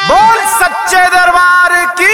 बोल सच्चे दरबार की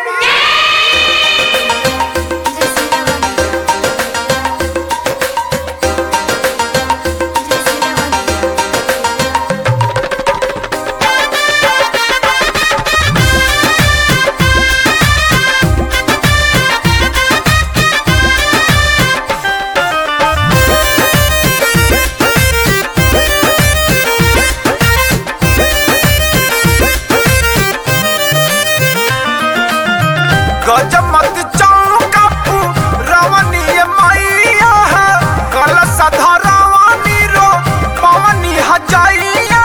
गजमत चौकपू रवनीय मैया है कलश धरवानी रो पवनी हजाइया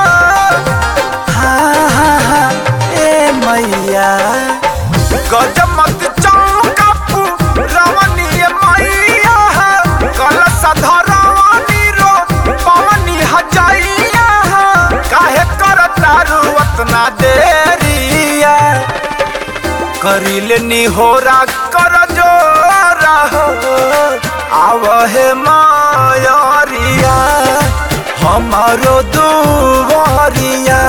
है ए मैया गजमत चौकपू रवनीय मैया है कलश धरवानी रो पवनी हजाइया है काहे करता रुवतना देरिया करिल निहोरा कर जोरा हो आव हे मायरिया हमारो दुवरिया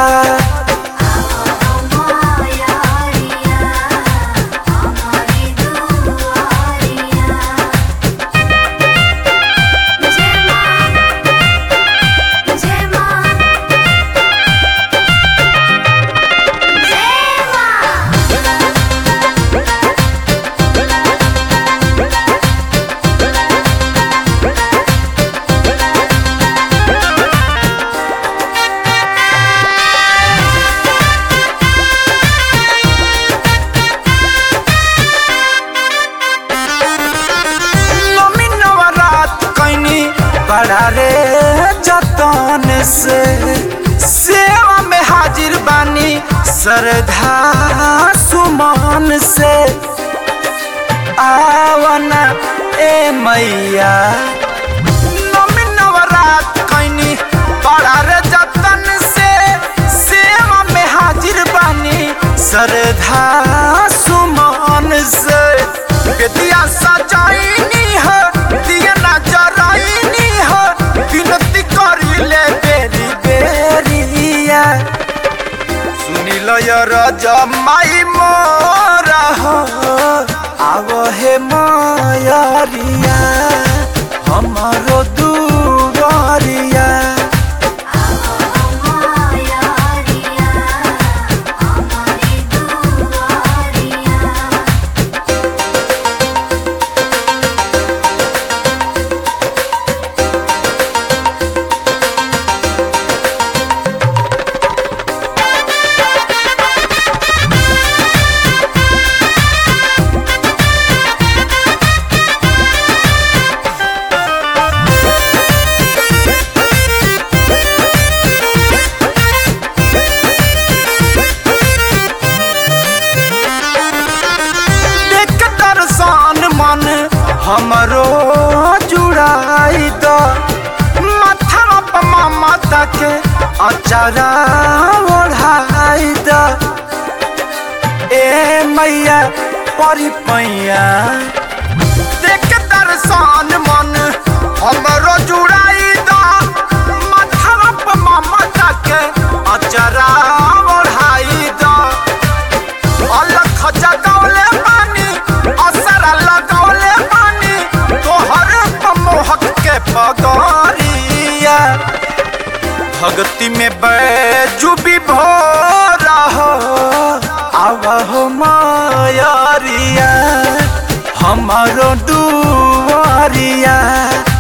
नमी नवरात कैनी बड़ा रे जतन से सेवा में हाजिर बानी श्रद्धा सुमन से आवना ए मैया नमी नवरात कैनी बड़ा रे जतन से सेवा में हाजिर बानी श्रद्धा सुमन से बेदिया सजाइनी है दिया ना जराइनी है विनती करी ले बेरी बेरिया सुनी लो ये राजा माई मोरा हो आवो हे मायारिया हमारो दुआरिया देख दर्शन मन हमरो जुड़ाई द माथा पर ममता के अचारा ओढ़ाई द ए मैया परी पैया देख दर्शन मन हमरो जुड़ाई द माथा पर ममता के अचारा ओढ़ाई द अलख जगौले पानी असरा लगौले पानी तोहर मोहक के पगरिया भक्ति में बैजू भी भोरा हो आव हो मायरिया हमारो दुआरिया